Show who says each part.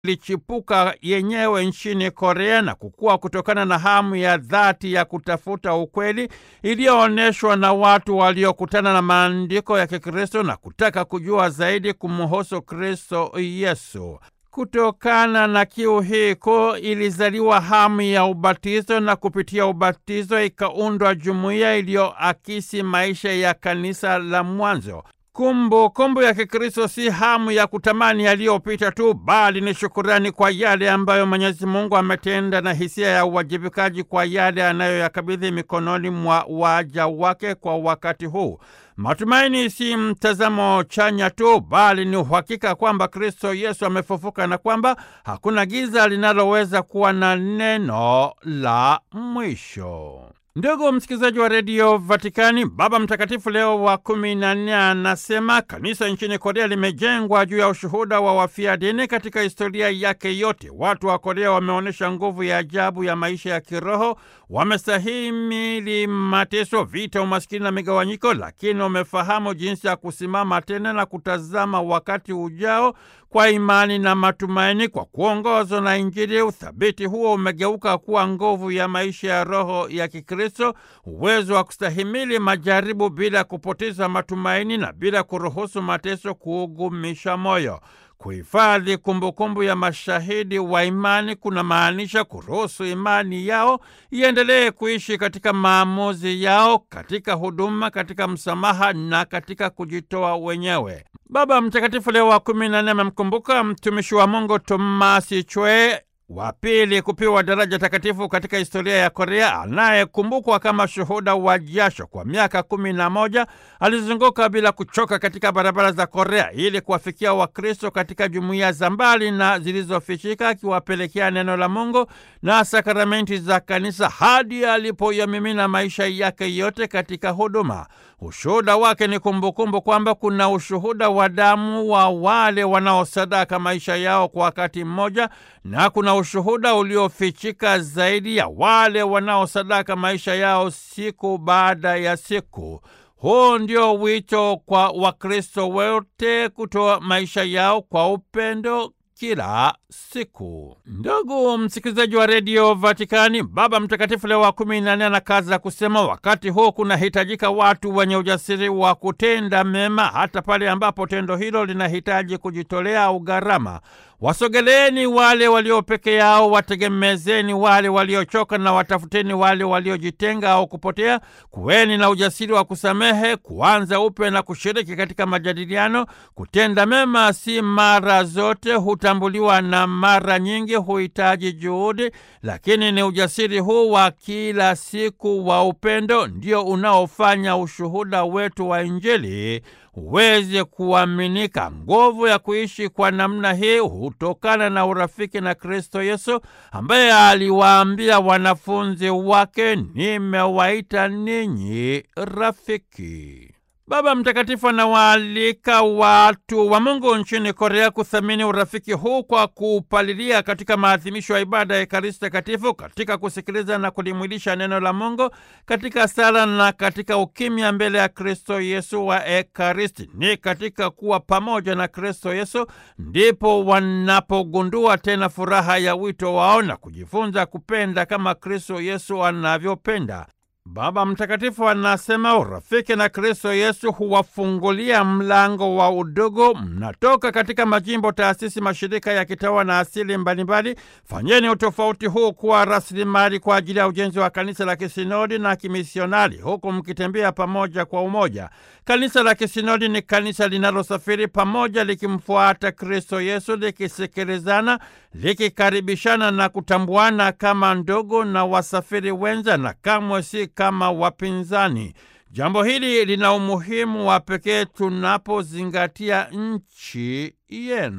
Speaker 1: ilichipuka yenyewe nchini Korea na kukua kutokana na hamu ya dhati ya kutafuta ukweli iliyoonyeshwa na watu waliokutana na maandiko ya Kikristo na kutaka kujua zaidi kumhusu Kristo Yesu. Kutokana na kiu hii kuu ilizaliwa hamu ya ubatizo na kupitia ubatizo ikaundwa jumuiya iliyoakisi maisha ya kanisa la mwanzo. Kumbukumbu kumbu ya Kikristo si hamu ya kutamani yaliyopita tu, bali ni shukurani kwa yale ambayo Mwenyezi Mungu ametenda na hisia ya uwajibikaji kwa yale anayoyakabidhi mikononi mwa waja wake kwa wakati huu. Matumaini si mtazamo chanya tu, bali ni uhakika kwamba Kristo Yesu amefufuka na kwamba hakuna giza linaloweza kuwa na neno la mwisho. Ndugu msikilizaji wa redio Vatikani, Baba Mtakatifu Leo wa kumi na nne anasema kanisa nchini Korea limejengwa juu ya ushuhuda wa wafia dini katika historia yake yote. Watu wa Korea wameonyesha nguvu ya ajabu ya maisha ya kiroho, wamestahimili mateso, vita, umaskini na migawanyiko, lakini wamefahamu jinsi ya kusimama tena na kutazama wakati ujao kwa imani na matumaini. Kwa kuongozwa na Injili, uthabiti huo umegeuka kuwa nguvu ya maisha ya roho ya Kikristo, uwezo wa kustahimili majaribu bila kupoteza matumaini na bila kuruhusu mateso kuugumisha moyo. Kuhifadhi kumbukumbu ya mashahidi wa imani kuna maanisha kuruhusu imani yao iendelee kuishi katika maamuzi yao, katika huduma, katika msamaha na katika kujitoa wenyewe. Baba Mtakatifu Leo wa kumi na nne amemkumbuka mtumishi wa Mungu Tomasi Chwe wa pili kupewa daraja takatifu katika historia ya Korea, anayekumbukwa kama shuhuda wa jasho. Kwa miaka kumi na moja alizunguka bila kuchoka katika barabara za Korea ili kuwafikia Wakristo katika jumuiya za mbali na zilizofichika, akiwapelekea neno la Mungu na sakramenti za kanisa hadi alipoyamimina maisha yake yote katika huduma. Ushuhuda wake ni kumbukumbu kwamba kuna ushuhuda wa damu wa wale wanaosadaka maisha yao kwa wakati mmoja na kuna ushuhuda uliofichika zaidi ya wale wanaosadaka maisha yao siku baada ya siku. Huu ndio wito kwa Wakristo wote kutoa maisha yao kwa upendo kila siku. Ndugu msikilizaji wa redio Vatikani, Baba Mtakatifu Leo wa kumi na nne anakaza kusema, wakati huu kunahitajika watu wenye ujasiri wa kutenda mema, hata pale ambapo tendo hilo linahitaji kujitolea au gharama. Wasogeleeni wale walio peke yao, wategemezeni wale waliochoka, na watafuteni wale waliojitenga au kupotea. Kuweni na ujasiri wa kusamehe, kuanza upya na kushiriki katika majadiliano. Kutenda mema si mara zote hutambuliwa na mara nyingi huhitaji juhudi, lakini ni ujasiri huu wa kila siku wa upendo ndio unaofanya ushuhuda wetu wa Injili uweze kuaminika. Nguvu ya kuishi kwa namna hii hutokana na urafiki na Kristo Yesu ambaye aliwaambia wanafunzi wake, nimewaita ninyi rafiki. Baba Mtakatifu anawaalika watu wa Mungu nchini Korea kuthamini urafiki huu kwa kuupalilia katika maadhimisho ya ibada ya Ekaristi Takatifu, katika kusikiliza na kulimwilisha neno la Mungu, katika sala na katika ukimya mbele ya Kristo Yesu wa Ekaristi. Ni katika kuwa pamoja na Kristo Yesu ndipo wanapogundua tena furaha ya wito wao na kujifunza kupenda kama Kristo Yesu anavyopenda. Baba Mtakatifu anasema urafiki na Kristo Yesu huwafungulia mlango wa udugu. Mnatoka katika majimbo, taasisi, mashirika ya kitawa na asili mbalimbali. Fanyeni utofauti huu kuwa rasilimali kwa ajili ya ujenzi wa kanisa la kisinodi na kimisionari, huku mkitembea pamoja kwa umoja. Kanisa la kisinodi ni kanisa linalosafiri pamoja, likimfuata Kristo Yesu, likisikilizana, likikaribishana na kutambuana kama ndugu na wasafiri wenza, na kamwe si kama wapinzani. Jambo hili lina umuhimu wa pekee tunapozingatia nchi yenu.